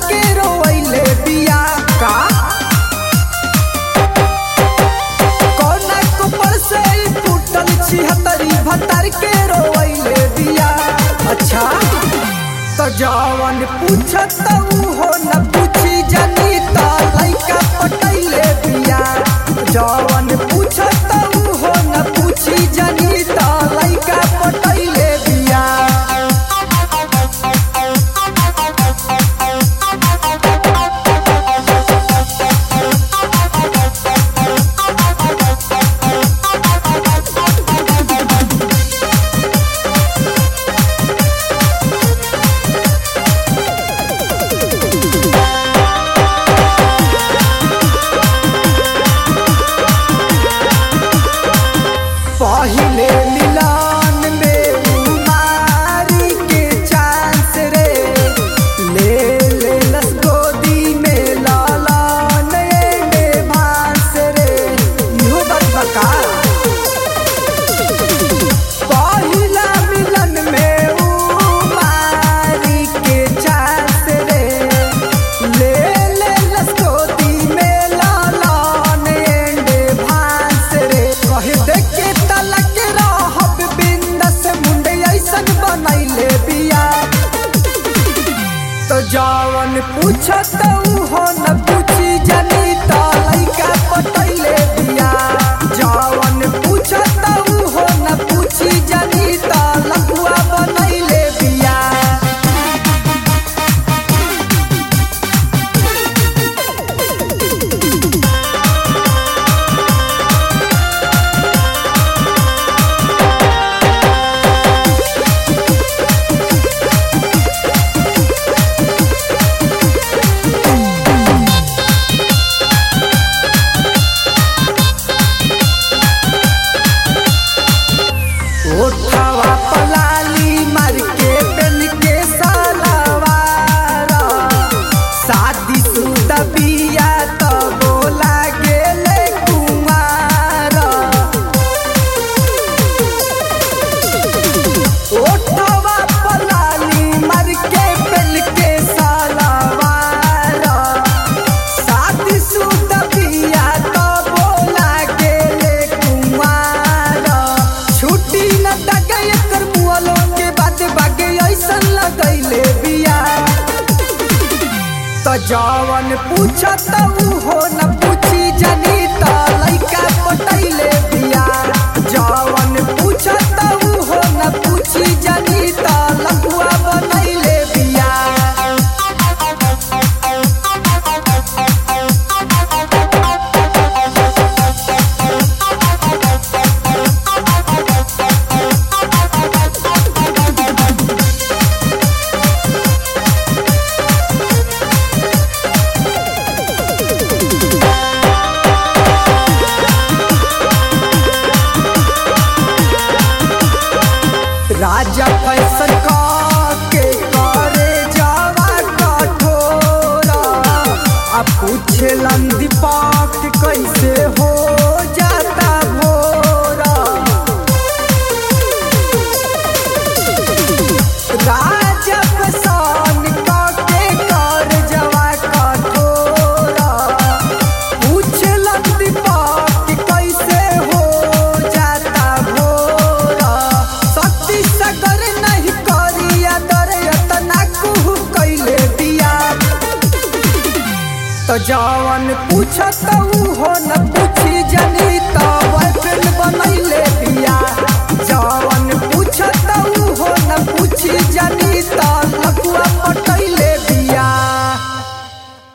के रोइले बिया का कोना कुपर से ई फूटल छिहत्तरी भतर के रोइले बिया अच्छा तो जवन पूछत ऊ हो न पूछी जनी त लइका पटैले बिया जवन पूछत ऊ हो न पूछी जनी त लइका पटैले बिया पहिले मिलन में उमारी के चांस रे ले ले लस गोदी में लालन में भांस रे इहो बात बका पहिला मिलन में उमारी के चांस रे ले ले लस गोदी में लालन में भांस रे कहे देख के तलक रहब बिंदस मुंडे ऐसन बनैले बिया तो जवन पूछत ऊ हो न पूछी जनी त लइका पटैले बिया जवन पूछत ऊ हो न पूछी जनी त लकुआ बनैले बिया ओठवा पलाली मार के पेन के सलवार शादी शुदा बिया त बोला गेले कुमार ओठवा पलाली मार के पेन के सलवार शादी शुदा बिया त बोला गेले कुमार छुट्टी न दगे एकर मुअलो के बाद बागे ऐसन लगैले बिया त जवन पूछत ऊ हो न पूछी जनी त लइका पटैले बिया जवन पूछत ऊ हो न पूछी जनी त लकुआ बनैले बिया राजा फैशन के करे जावा कठोरा आ पूछलन दीपक कैसे हो जाता भोरा राजा फैशन के कर जावा कठोरा पूछलन दीपक कैसे हो जाता भोरा शक्ति सगर नहीं करिया दर यतना कुहू कैले दिया तो जवन पूछत ऊ हो न पूछी जनी